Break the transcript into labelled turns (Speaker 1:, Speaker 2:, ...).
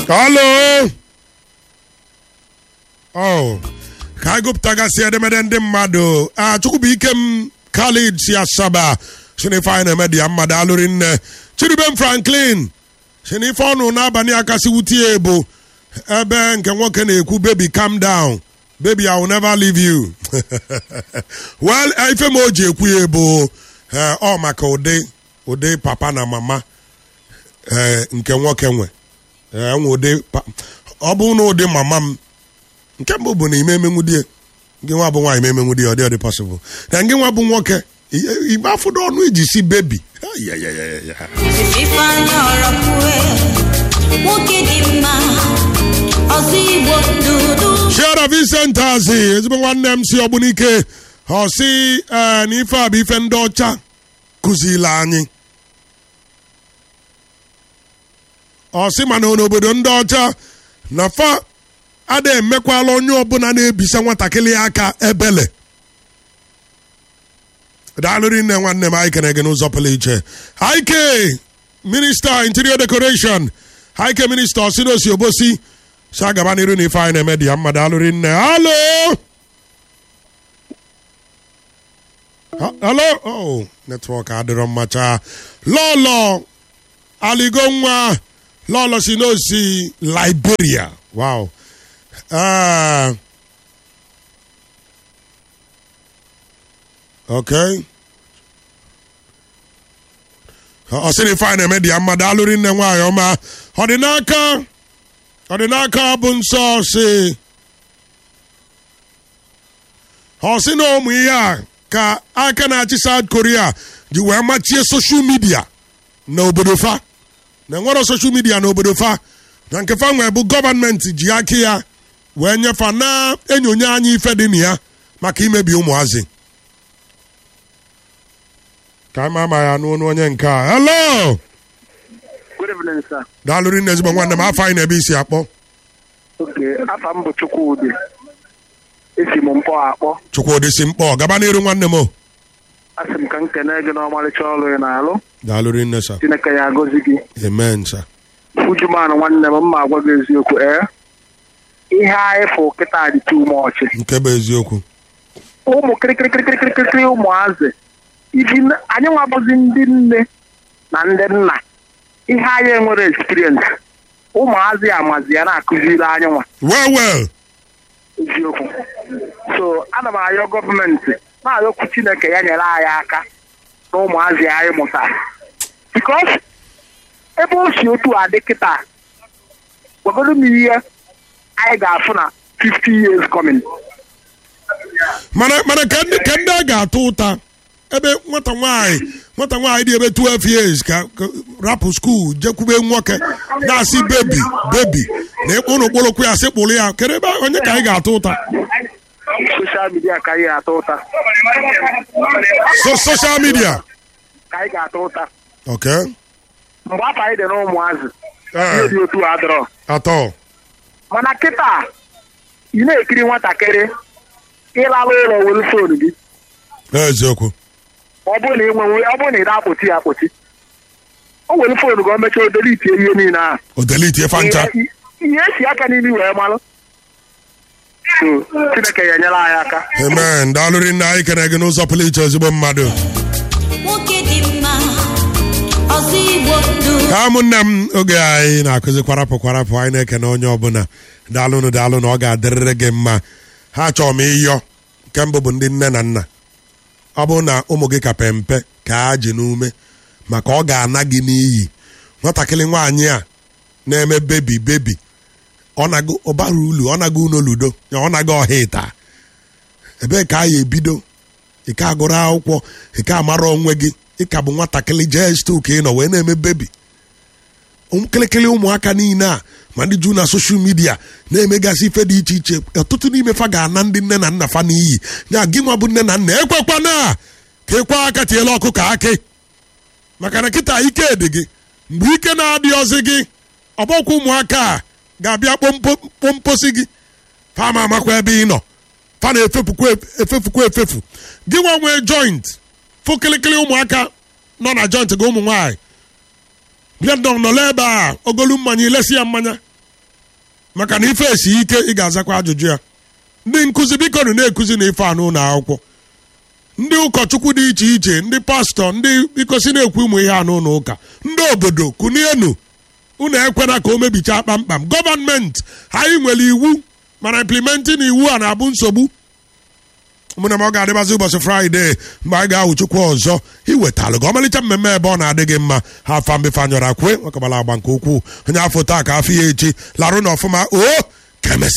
Speaker 1: Halo. Oh. Ka anyị gụpụtagasị edemede ndị mmadụ a Chukwubuike m Khalid si Asaba sinife anyị na-eme dị ya mmadụ alụrị nne Chidubem Franklin sinife ọnụ n'abalị a kasị wuti ya bụ ebe nke nwoke na-ekwu baby calm down baby I will never leave you well ife ma o ji ekwu ya bụ ọ maka ụdị ụdị papa na mama ee nke nwoke nwe ee nwe ụdị ọ bụ na ụdị mama m nke mbụ bụ na ime emenwu die gị nwa bụ nwaanyị emenwu die ọ dị ọ dị possible na gị nwa bụ nwoke igbe afụdo ọnụ iji si bebi
Speaker 2: Ifeanyị ọrọkwue nwoke dị mma ọzọ igbo dudu
Speaker 1: Chiara Vincent Azi ezigbo nwanne m si ọgbunike ọ sị ee na ife a bụ ife ndị ọcha kụziri anyị ọ sị mana n'obodo ndị ọcha na fa ada emekwala onye ọbụla na-ebisa nwatakịrị aka ebele daalụrị nne nwanne m anyị kere gị n'ụzọ pụrụ iche haike minista interior decoration haike minista osinosi obosi si agaba n'iru na ife anyị na-eme dị ya mma daalụrị nne halo Ha- halo oh netwọk adịrọ mmacha lọlọ aligo nwa lọlọ si n'osi liberia wow Ah. okay ọ sịrị ife anyị na-eme dị ya mma daalụrị nne nwaanyị ọma ọ dị n'aka ọ dị n'aka bụ nsọ si ọ sị na ụmụ ihe a ka aka na-achị South Korea ji wee machie soshal midia na obodo fa na enwero soshal midia na obodo fa na nke fa nwee bụ gọọmenti ji aka ya wee nyefa na enyonye anya ife dị na ya maka imebi ụmụazị ka ama ama ya n'ọnụ onye nke a hello
Speaker 3: Good evening, sir.
Speaker 1: daalụrị nne ezigbo nwanne m afọ anyị na-ebe isi akpọ
Speaker 3: Okay, afa m bụ Chukwudị. Esi m mpọ akpọ.
Speaker 1: chukwudị si mkpọ gaba n'iru nwanne m o
Speaker 3: Asị m ka m kene gị n'ọmarịcha ọrụ ị na-alụ.
Speaker 1: daalụrị nne sa
Speaker 3: Chineke ya agọzi gị.
Speaker 1: amen sa
Speaker 3: Ujuman nwanne m mma agwa gị eziokwu ee. Ihe anyị fụ kịta dị too much.
Speaker 1: nke bụ eziokwu
Speaker 3: Ụmụ kịrịkịrịkịrịkịrịkịrị ụmụazị. Ibi n- anyị nwabụzi ndị nne na ndị nna. Ihe anyị enwere experience. Ụmụazị amazi ya na-akụziri anyị nwa.
Speaker 1: well well
Speaker 3: eziokwu so ana m ayọ gọọmenti na-ayọkwu chineke ya nyere anyị aka na ụmụazị anyị mụtara bikos ebe o si otu a dị kịta gwagodo m ihe anyị ga-afụ na 50 years coming
Speaker 1: mana mana ka ndị ka ndị a ga-atụ ụta ebe nwata nwaanyị nwata nwaanyị dị ebe 12 years ka ka rapụ skuul jekwube nwoke na-asị bebi bebi na ịkpụ ụnụ kpụrụkwu ya sị kpụrụ ya kedu ebe onye ka anyị ga-atụ ụta
Speaker 3: soshal midia ka anyị ga-ata ụta
Speaker 1: so social media
Speaker 3: ka anyị ga-ata ụta
Speaker 1: okay
Speaker 3: mgbe afọ anyị dị na ụmụazị
Speaker 1: Eh.
Speaker 3: ihe dị otu a dọrọ
Speaker 1: atọ
Speaker 3: mana kịta ị na-ekiri nwatakịrị ịlalụ ụlọ were fon gị
Speaker 1: eziokwu
Speaker 3: ọ bụrụ na ị nwe ọ bụrụ na ị na-akpụchi ya akpụchi o were foonu ka o mechaa o delete ihe niile ahụ
Speaker 1: odeliti efa ncha
Speaker 3: Ihe- ihe esi aka n'imi wee malụ so chineke ya enyere anyị aka
Speaker 1: amen daalụrị nne anyị kere gị n'ụzọ pụrụ iche ezigbo mmadụ
Speaker 2: nwoke dị mma ọzọ igbo dudu
Speaker 1: ka ụmụnne m oge anyị na-akụzi kwarapụ kwarapụ anyị na-ekene onye ọbụla daalụnụ daalụ na ọ ga-adịrịrị gị mma ha chọrọ m ịyọ nke mbụ bụ ndị nne na nna ọ bụrụ na ụmụ gị ka pe mpe ka ha ji n'ume maka ọ ga-ana gị n'iyi nwatakịrị nwaanyị a na-eme bebi bebi ọ nago ọbara ulu ọ nago unu ludo ya ọ nago ọha ịta ebee ka a ya ebido ike agụrụ akwụkwọ ike amara onwe gị ịka bụ nwatakịrị jee stu ka ị nọ wee na-eme bebi kịlịkịlị ụmụaka niile a ma ndị ju na soshal midia na-emegasị ife dị iche iche ọtụtụ n'ime fa ga-ana ndị nne na nna fa n'iyi ya gị nwa bụ nne na nna ekwekwana ka ịkwa aka tiela ọkụ ka akị maka na kịta ike dị gị mgbe ike na-adịghịzi gị ọgbọkwa ụmụaka a ga-abịa kpompo- kpomposi gị fa ma amakwa ebe ị nọ fa na-efefukwa efefukwa efefu gị nwa nwee joint fụ kịlịkịlị ụmụaka nọ na joint gị ụmụ nwaanyị bịa nọ nọla ebe a ogolu mmanya ilesi ya mmanya maka na ife esi ike ị ga-azakwa ajụjụ ya ndị nkụzi biko nụ na-ekuzi na ife anụ ụlọ akwụkwọ ndị ụkọchukwu dị iche iche ndị pastọ ndị biko si na-ekwu ụmụ ihe anụ ụlọ ụka ndị obodo kunienu unu ekwena ka o mebichaa kpamkpam gọọmenti anyị nwere iwu mana implementing iwu a na-abụ nsogbu mụna m ọ ga-adịbazi ụbọchị fraịde mgbe anyị ga-ahụ chukwu ọzọ iwetalụ gị ọmalịcha mmemme ebe ọ na-adị gị mma ha afa mbefe anyọrọ akwe nwekọbara agba nke ukwuu onye afọ taa ka afọ ya echi larụ na ọfụma o kemesi